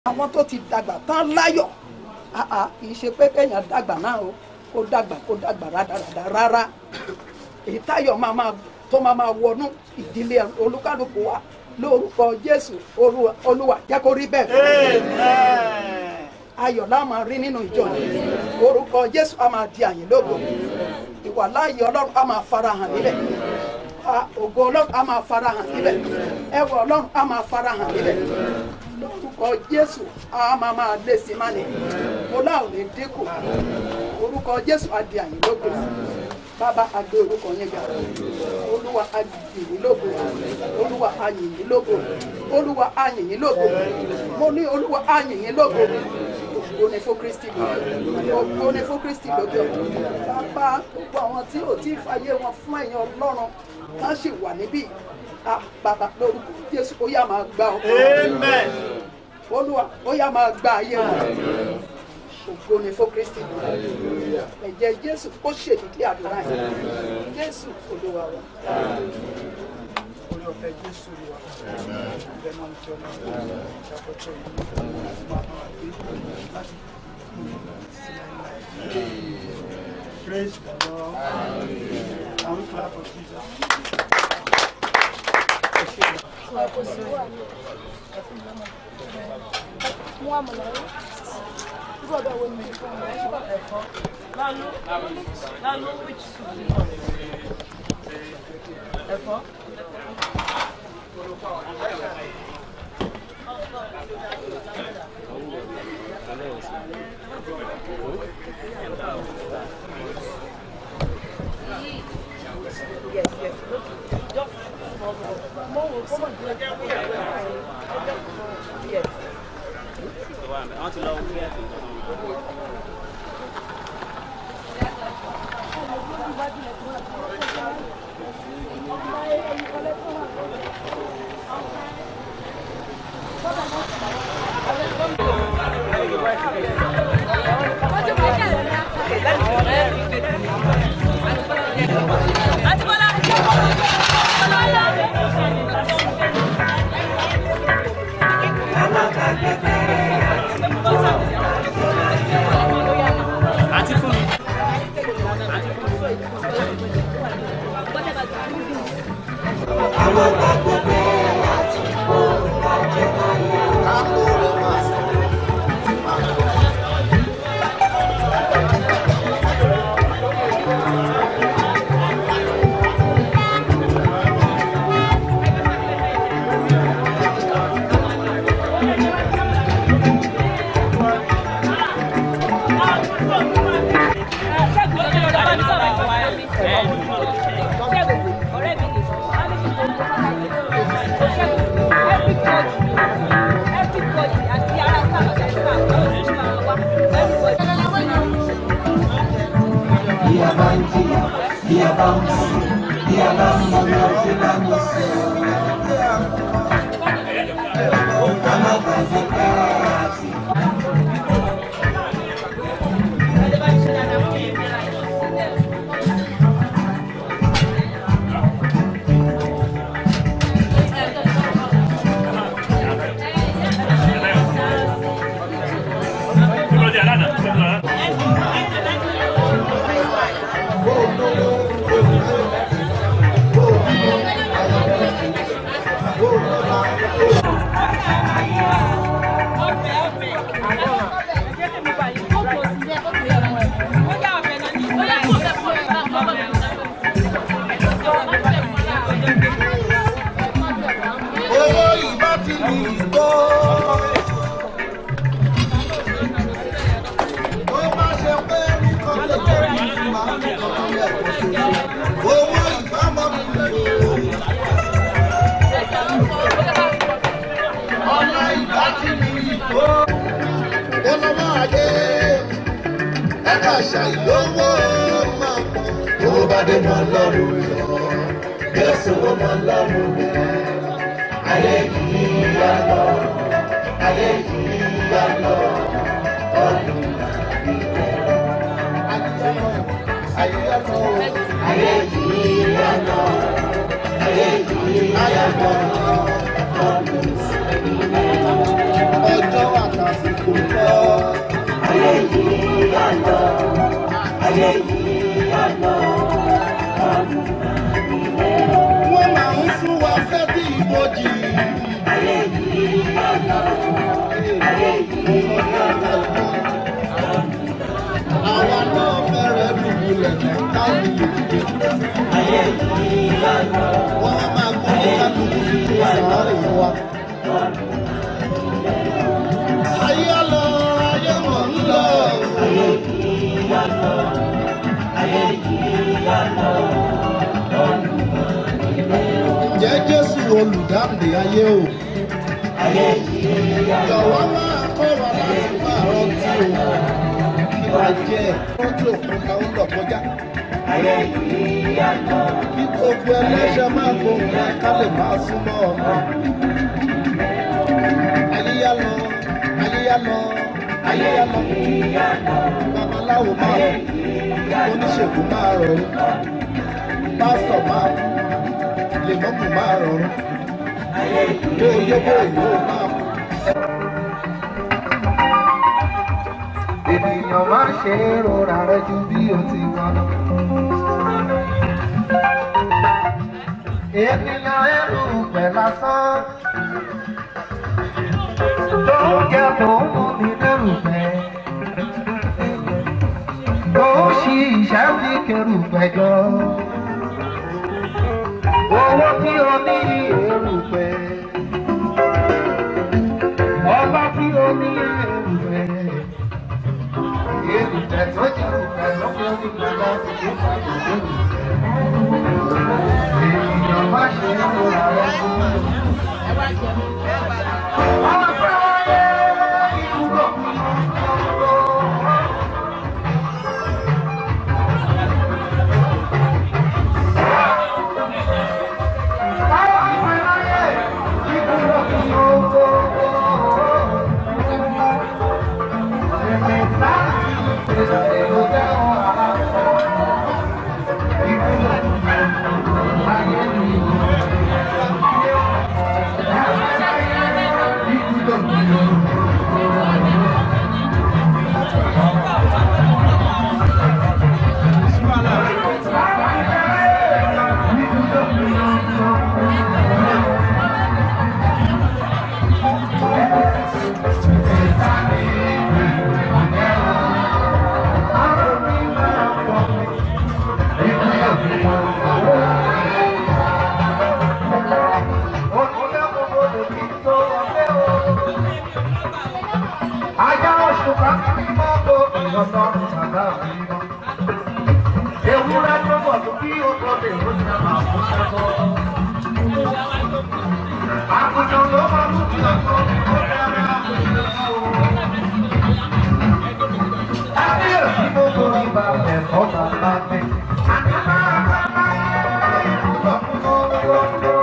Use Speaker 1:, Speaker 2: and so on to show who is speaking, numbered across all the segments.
Speaker 1: àwọn tó ti dàgbà tán láyọ̀ àà kì í ṣe pé kéèyàn dàgbà náà o kó dàgbà kó dàgbà rádaràdà rárá èyí táyọ̀ máa máa tó máa máa wọnú ìdílé olúkálùkù wa lórúkọ jésù Olúwa- olúwa jẹ́ kó rí bẹ́ẹ̀ fún wa ayọ̀ la máa rí nínú ìjọ yìí orúkọ jésù a máa di àyìn lógo ìwà láàyè ọlọ́run a máa farahàn níbẹ̀ A- ògo ọlọ́run a máa farahàn níbẹ̀ ẹwà ọlọ́run a máa farahàn níbẹ̀ lórúkọ jésù a máa máa lé sí má ni mo láò ní dínkù orúkọ jésù a di àyìn lógo bàbá a gbé orúkọ yẹn ga olúwa a yìn yín lógo olúwa a yìn yín lógo olúwa a yìn yín lógo mo ní olúwa a yìn yín lógo ògo ni fún kristi lóge ògo ni fún kristi lóge bàbá gbogbo àwọn tí ò tí ì fàyè wọn fún ẹ̀yin ọlọ́run kan sì wà níbí Ah, bàbá lórúkọ jésù ó yá máa gba ọkọ olúwa ó yá máa gba ayé wọn ògo ni fún kristi ẹ̀jẹ̀ jésù ó ṣèdídí àdúrà yìí jésù olúwa wa.
Speaker 2: orí ọ̀fẹ́ jésù rí wa ìbẹ̀ náà ti ọ̀nà ìṣàkóso yìí láti máa bá wa gbé láti sí láìláì. praise the lord and we clap for jesus.
Speaker 3: mú àmàlà rí irú ọbẹ̀ wo ni mo fún ọ ẹ̀fọ́ lálú lálú which soup ni ẹ̀fọ́. Yes, yes. Just small, small. More, come on, just Yes.
Speaker 4: wọ́n ti lọ wí ẹ̀sìn tó ń bọ̀. àti fún mi.
Speaker 5: Bí a bá ń jìyà, bí a bá ń sùn, bí a bá ń mọ ọjọ́ lámú sí i. Ká má gbàgbé pé àti
Speaker 6: owó ìbá ti lù ìgbó. ó má ṣe pé nǹkan lè jẹ́ bí máa ń kọ́ ilé ẹ̀kọ́ ṣoṣo. owó ìbá mọ́ mi lò. ọ̀nà ìbá ti lù ìgbó. ó lọ́ máa dé ẹ̀ka ṣàìlówó máa pọ̀. owó bá dé mọ́ lọ́rùn yọ. Jésù ó mọ́ lọ́rùn yọ ayé yìí yá lọ ayé yìí yá lọ ọdún àbí bẹ́ẹ̀. ayé yá lọ ayé yìí yá lọ ayé yìí yá lọ ọdún àbí bẹ́ẹ̀. ọjọ́ àtà. wọ́n máa ń sún wa fẹ́ bí ìbòjì. àwa náà fẹ́rẹ̀ dùbúlẹ̀ ní káàdì wọ́n á máa gbọ́ ní kálukú sí sàárè wa. ayé á lọ ayé mọ̀ ń lọ. ǹjẹ́ jésù olùdáǹdè ayé o. jọ̀wọ́ máa kọ́ wa láti máa rántí o. kí wàá jẹ́ rántí òkun ká ń lọ kọjá. kí gbogbo ẹlẹ́ṣẹ̀ máa gbóhùn wa ká lè máa súnmọ́ ọ̀nà. ayé yá lọ ayé yá lọ ayé yá lọ. babaláwo máa kú oníṣègùn máa rọrùn pásítọ̀ máa kú lèmọ́mù máa rọrùn bó yó bó yó máa kú.
Speaker 5: ènìyàn má ṣe é rora rẹ ju bí o ti wà lọ. ènìyàn ẹrù pẹ̀ lásán. tó ń jẹ tó ń mú mi lẹ́rù pẹ̀. tó ń ṣi ìṣẹ́ fi kẹrù pẹ̀jọ. owó tí o ní èrù pẹ̀. ọba tí o ní èrù pẹ̀ ènìyàn tó jẹ́ òkè lọ́pọ̀ nípa láti ṣe pàdé lónìí. ènìyàn má ṣe é múra rẹ fún mi. ọ̀pẹ ayé ìdúró. ọ̀pẹ ayé Ajá oṣù kan ní mọ́tò ìlọsọ̀rọ̀ bàbá mi lọ. Ewúrẹ́ tó bọ̀ tó kí o tó lè ló ti máa fún ṣẹ́kọ̀. Àgùntàn ló máa mú kí ọkọ ó dára àgùntàn. Kábíyèsí gbogbo ìgbà ẹ̀kọ́ bàbá mi. Àti máa bá báyé ìgbà fún ọgbọ́n.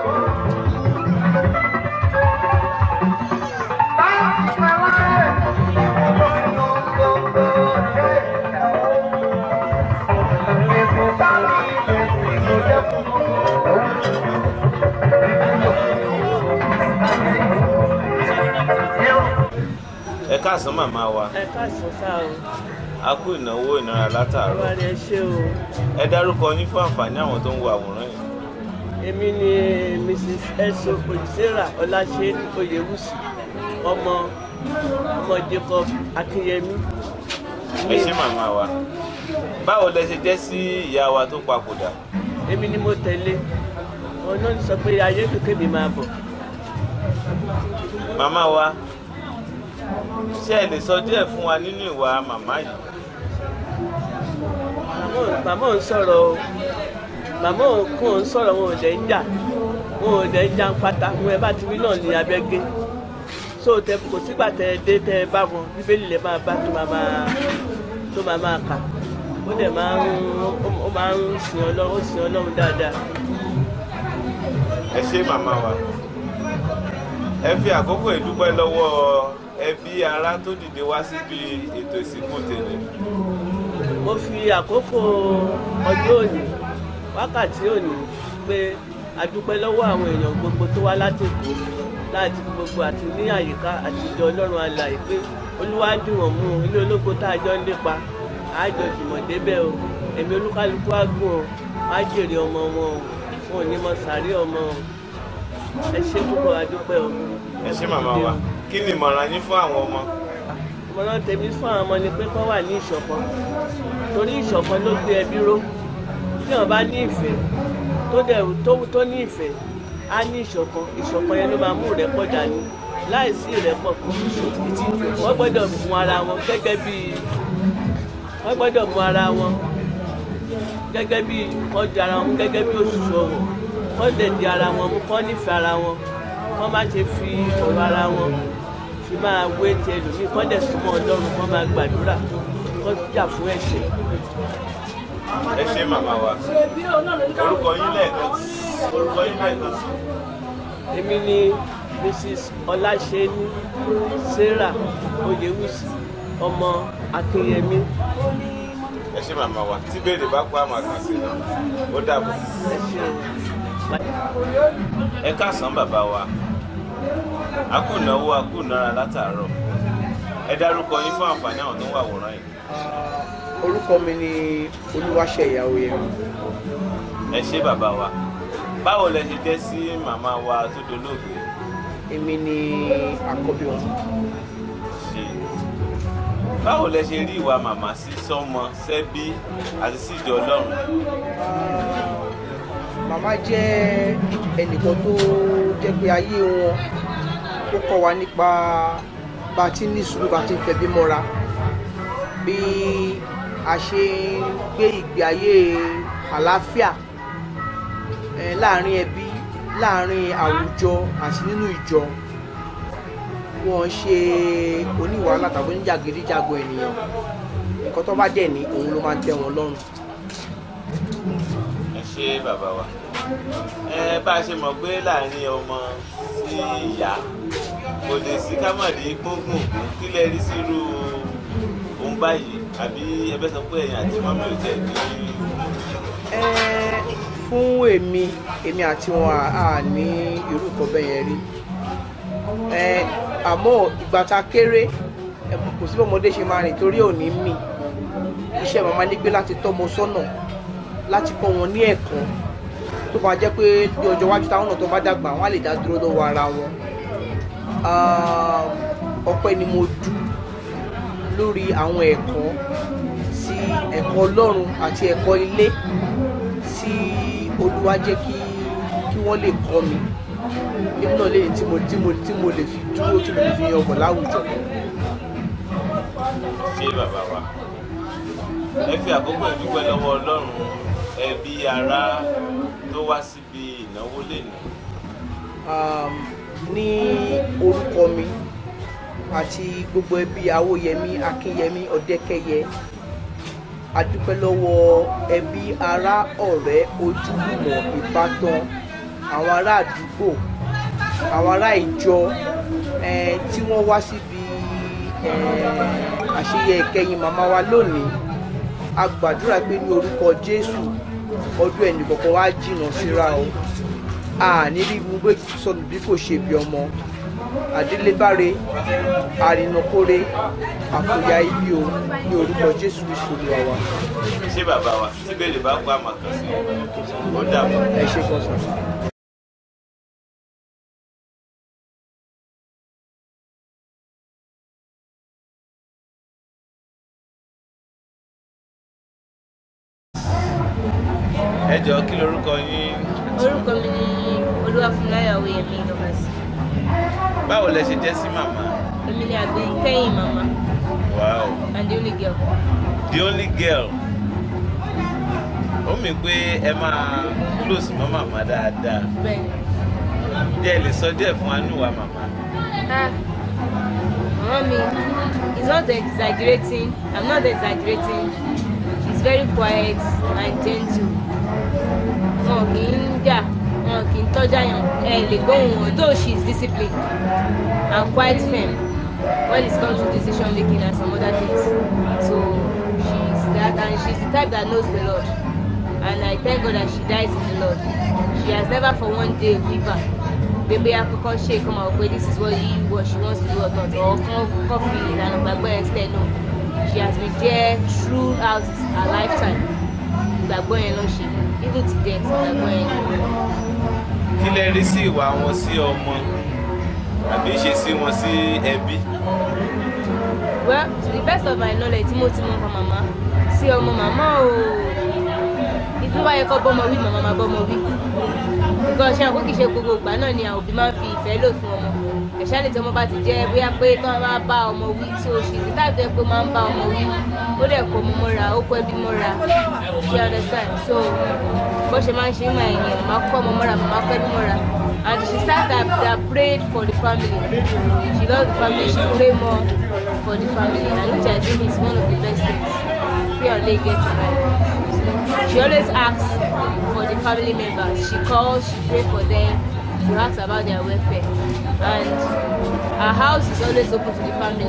Speaker 7: ẹ káàsán màmá wa
Speaker 8: ẹ káàsán sá o
Speaker 7: a kú ìnáwó ìnara látàárọ̀
Speaker 8: wà ní ẹ ṣe o
Speaker 7: ẹ dárúkọ yín fún àǹfààní àwọn tó ń wo àwòrán yìí
Speaker 8: èmi ni mrs eso olùsèrà ọláṣẹ oyèwùsì ọmọ ọmọ jacob akínyẹmí
Speaker 7: ẹ ṣé màmá wa báwo lẹ ṣe jẹ́ sí ìyá wa tó papòdà
Speaker 8: èmi ni mo tẹ̀lé wọn náà sọ pé ayé kékeré mi máa bọ̀
Speaker 7: màmá wa ṣé ẹ lè sọ díẹ̀ fún wa nínú ìwà màmá yìí
Speaker 8: màmá ò- màmá ò ń sọ̀rọ̀ o màmá ò kún ò ń sọ̀rọ̀ wọn ò dẹ̀ ń jà wọn ò dẹ̀ ń jà ń pátá wọn ẹ bá ti rí náà ní abẹ́gẹ́ so tẹ kò sígbà tẹ ẹ dé tẹ ẹ bá wọn bíbélì lè máa bá tó máa máa tó máa máa kà ó dẹ̀ máa ń ó- ó máa ń sin ọlọ́run ó sin ọlọ́run dáadáa
Speaker 7: ẹ ṣé màmá wa ẹ fi àkókò ìdúpẹ́ lọ́wọ́ ẹbí ará tó dìde wá síbi ètò ìsìnkú tèmi
Speaker 8: mo fi àkókò ọjọ́ òní wákàtí òní pé a dúpẹ́ lọ́wọ́ àwọn èèyàn gbogbo tó wá láti Èkó láti gbogbo àti ní àyíká àti ìjọ ọlọ́run alàyè pé olúwa ń dùn wọ́n mú ilé ológo tá a jọ ń lépa àjọ jùmọ̀ débẹ̀ o èmi olúkálukú á gùn o wọ́n á jèrè ọmọ wọn o wọn ò ní mọ sàárè ọmọ o ẹ ṣe púpọ̀ adúpẹ́ o.
Speaker 7: ẹ ṣé màmá wa kí ni ìmọ̀ràn yín fún àwọn ọmọ
Speaker 8: ìmọ̀ràn tèmi fún àwọn ọmọ ni pé kọ́ wà ní ìṣọ̀kan torí ìṣọ̀kan ló gbé ẹbí ró tí wọ́n bá ní ìfẹ́ tó dẹ̀ tó tó ní ìfẹ́ á ní ìṣọ̀kan ìṣọ̀kan yẹn ló máa mú ìrẹ́pọ̀ dání láìsí ìrẹ́pọ̀ kò ní ṣòkò wọ́n gbọ́dọ̀ mú ara wọn gẹ́gẹ́ bí wọ́n gbọ́dọ̀ mú ara wọn gẹ́gẹ́ bí wọ́n di ara wọn gẹ́gẹ́ bí òṣùṣù ọ̀wọ̀ wọ́n dẹ̀ di ara wọn mú kọ́ nífẹ̀ẹ́ ara wọn wọ́n má ṣe fi ọ̀rọ̀ ara wọn fi máa wé ti ẹlòmíì kọ́ dẹ̀ súnmọ́ ọlọ́run kọ́ máa gbàdúrà kọ́ jà fún ẹ̀ṣẹ̀.
Speaker 7: ẹ ṣé màmá wa orúkọ yín lẹ́ẹ̀kan orúkọ yín lẹ́ẹ̀kan sí
Speaker 8: èmi ni mrs ọláṣẹ́ni sarah oyewusi ọmọ akínyẹmí
Speaker 7: ẹ ṣé màmá wa tí béèrè bá pa àmà kàn sí i ó dàbọ̀
Speaker 8: ẹ ṣeun.
Speaker 7: ẹ káàsán bàbá wa a kú náwó a kú nára látàárọ̀ ẹ dárúkọ yín fún àǹfààní àwọn tó ń wà wòrán yìí
Speaker 2: orúkọ mi ni olúwaṣẹ̀yà oyèmí
Speaker 7: ẹ ṣé bàbá wa báwo lẹ ṣe jẹ́ sí màmá wa tó dolóògbé
Speaker 2: èmi ni àkọ́bí wọn
Speaker 7: ṣe báwo lẹ ṣe rí ìwà màmá sí sọ́mọ sẹ́bí àti síjọ ọlọ́run
Speaker 2: màmá jẹ́ ẹnìkan tó jẹ́ pé ayé wọn ó kọ́ wa nípa bá a ti ní sùúrù bá a ti ń fẹbí mọ́ra bí a ṣe ń gbé ìgbé ayé àlàáfíà eh, láàrin ẹbí láàrin àwùjọ àti nínú ìjọ wọn ṣe oníwàhálà tàbí oníjàgídíjàgan ènìyàn nǹkan tó bá dẹ̀ ní òun ló máa ń tẹ́ wọn lọ́rùn.
Speaker 7: ẹ ṣé bàbá wa ẹ bá a ṣe mọ̀ pé láàrin ọmọ sí ìyá kò lè sí kámọ̀dé gbóngbòn kí lẹ rí sírú ohun báyìí àbí ẹbẹ sọ pé ẹ̀yin àti mọ́mí ò tẹ̀ ní
Speaker 2: Ẹ́, fún èmi èmi àti wọn à à ní irú nǹkan bẹ́ẹ̀ yẹn rí Ẹ́, àmọ́ ìgbà tá a kéré ẹ, kò sí bọ́mọdé ṣe máa rìn torí òní mì iṣẹ́ màmá ní pé láti tọ́mọ sọ́nà láti kọ́ wọn ní ẹ̀kọ́ tó máa jẹ́ pé ní ọjọ́ iwájú táwọn náà tó bá dàgbà wọn á lè dá dúró lọ́wọ́ ara wọn Ah, ọpẹ́ ni mo dù lórí àwọn ẹ̀kọ́ sí ẹ̀kọ́ ọlọ́run àti ẹ̀kọ́ ilé tí olúwa jẹ́ kí kí wọ́n lè kọ́ mi èmi náà lè tí mo tí mo tí mo lè fi dúró tí mo lè fi yan ọkọ̀ láwùjọ.
Speaker 7: ṣé bàbá wa ẹ fi àkókò ìdúpẹ́ lọ́wọ́ ọlọ́run ẹbí ará tó wá síbi ìnáwó lẹ́nu
Speaker 2: um, ní orúkọ mi àti gbogbo ẹbí awóyẹmí akínyẹmí ọdẹkẹyẹ a dúpẹ́ lọ́wọ́ ẹbí ará ọ̀rẹ́ ojúlùmọ̀ ìbátan àwọn ará àdúgbò àwọn ará ìjọ eh, tí wọ́n wá síbi eh, àṣeyẹ ìkẹyìn màmá wa lónìí a gbàdúrà pé ní orúkọ jésù ọdún ẹnìkọ̀ọ̀kan wá jìnnà síra o àní rí gbogbo sọnù bí kò ṣe bí ọmọ àdélébáre àrìnàkóre àfòyà ibi o ní orúkọ jésù kristu olúwa wa
Speaker 7: ṣé bàbá wa tí béèrè bá pa àmà kàn sí i ó dàbọ̀.
Speaker 2: ẹ ṣe kan sọ.
Speaker 7: ẹ jọ kí lorúkọ yín
Speaker 3: orúkọ mi ni olúwàfúnláyà oyèmí lọ́mọ̀sí
Speaker 7: báwo lẹ ṣe jẹ́ sí màmá
Speaker 3: èmi ni àgbẹ̀ kẹ́yìn màmá
Speaker 7: wow
Speaker 3: and the only girl
Speaker 7: the only girl ó mì pé ẹ máa close mọ́ màmá dáadáa
Speaker 3: bẹ́ẹ̀ni
Speaker 7: jẹ́ ẹ lè sọ díẹ̀ fún anúwa màmá
Speaker 3: ah mama mi is not exaggerating i'm not exaggerating she's very quiet and gentle wọn kì í jà wọn kì í tọ́jà yàn ẹ lè gbóhùn wọn though she is disciplined and quite firm when it comes to decision making and some other things so she is that and she is the type that knows the lord and i thank god that she dies in the lord she has never for one day waver bébé akọkọ ṣe kọ́ máa wọ pé this is what he what she wants to do or not or kọ́ kọ́ fi ìlànà gbàgbọ́ ẹ̀ sílẹ̀ no she has been there throughout her lifetime ìgbàgbọ́ yẹn ló ń ṣe even to death ìgbàgbọ́ yẹn ni.
Speaker 7: kí lẹ rí sí ìwà wọn sí ọmọ àbí ṣe sí wọn sí ẹbí
Speaker 3: well to the best of my knowledge tí mo ti mọ nǹkan màmá sí ọmọ màmá o ìlú wáyé kọ́ bọ́mọ wí màmá máa bọ́mọ wí nǹkan ṣe àkókò ṣe gbogbo ìgbà náà ni àwọn òbí máa ń fi ìfẹ́ lò fún ọmọ ẹ̀ṣá lè tí ọmọ bá ti jẹ́ bóyá pé tí wọ́n bá bá ọmọ wí tí o ṣe ìdílé àti pé máa ń bá ọmọ wí ó dẹ̀ kó ọmọ mọ́ra ó kó ẹbí mọ́ra ṣe understand so bó ṣe máa ń ṣe ń máa yẹn màmá kó ọmọ mọ́ra màmá kó ẹbí mọ́ra and she start that that prayed for the family she love the family she pray more for the family and which I think is one of the best things pray or lay get it right she always asks for the family members she calls she pray for them to ask about their welfare and her house is always open to the family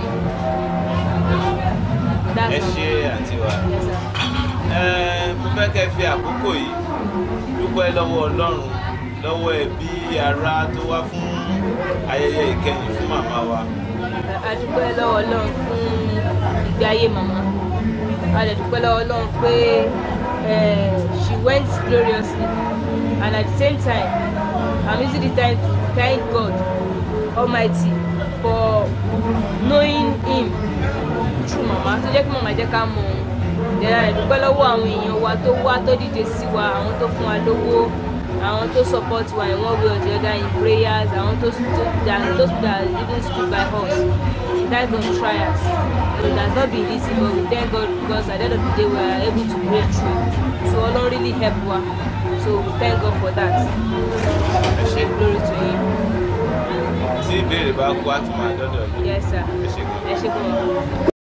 Speaker 3: that's
Speaker 7: ẹ
Speaker 3: all.
Speaker 7: ṣe àǹtí wa
Speaker 3: yes sir.
Speaker 7: Ẹ, mo fẹ́ kẹ́ fi àkókò yìí dúpẹ́ lọ́wọ́ ọlọ́run lọ́wọ́ ẹbí ará tó wá fún ayẹyẹ ìkẹyìn fún màmá wa
Speaker 3: a dúpẹ́ lọ́wọ́ ọlọ́run fún ìgbé ayé màmá a lè dúpẹ́ lọ́wọ́ ọlọ́run pé eh, she went gloriously and at the same time i'm using the time to thank god almighty for knowing him through màmá tó jẹ́ kí màmá jẹ́ ká mọ̀ òun ìdẹ́ra rẹ̀ dúpẹ́ lọ́wọ́ àwọn èèyàn wa tó wá tó dìde sí wa àwọn tó fún wa lówó àwọn tó support wa in one way or the other in prayers àwọn tó stood that those people that even stood by us in times of trials it has not been easy but we thank God because at the end of the day we are able to break through so Ọlọ́run really help wa so we thank God for that
Speaker 7: ẹ ṣe
Speaker 3: glory to him
Speaker 7: tí ìbéèrè bá kú á tún máa dọ́dọ̀ yìí
Speaker 3: yes sir
Speaker 7: ẹ ṣe gan.
Speaker 3: ẹ ṣe gan.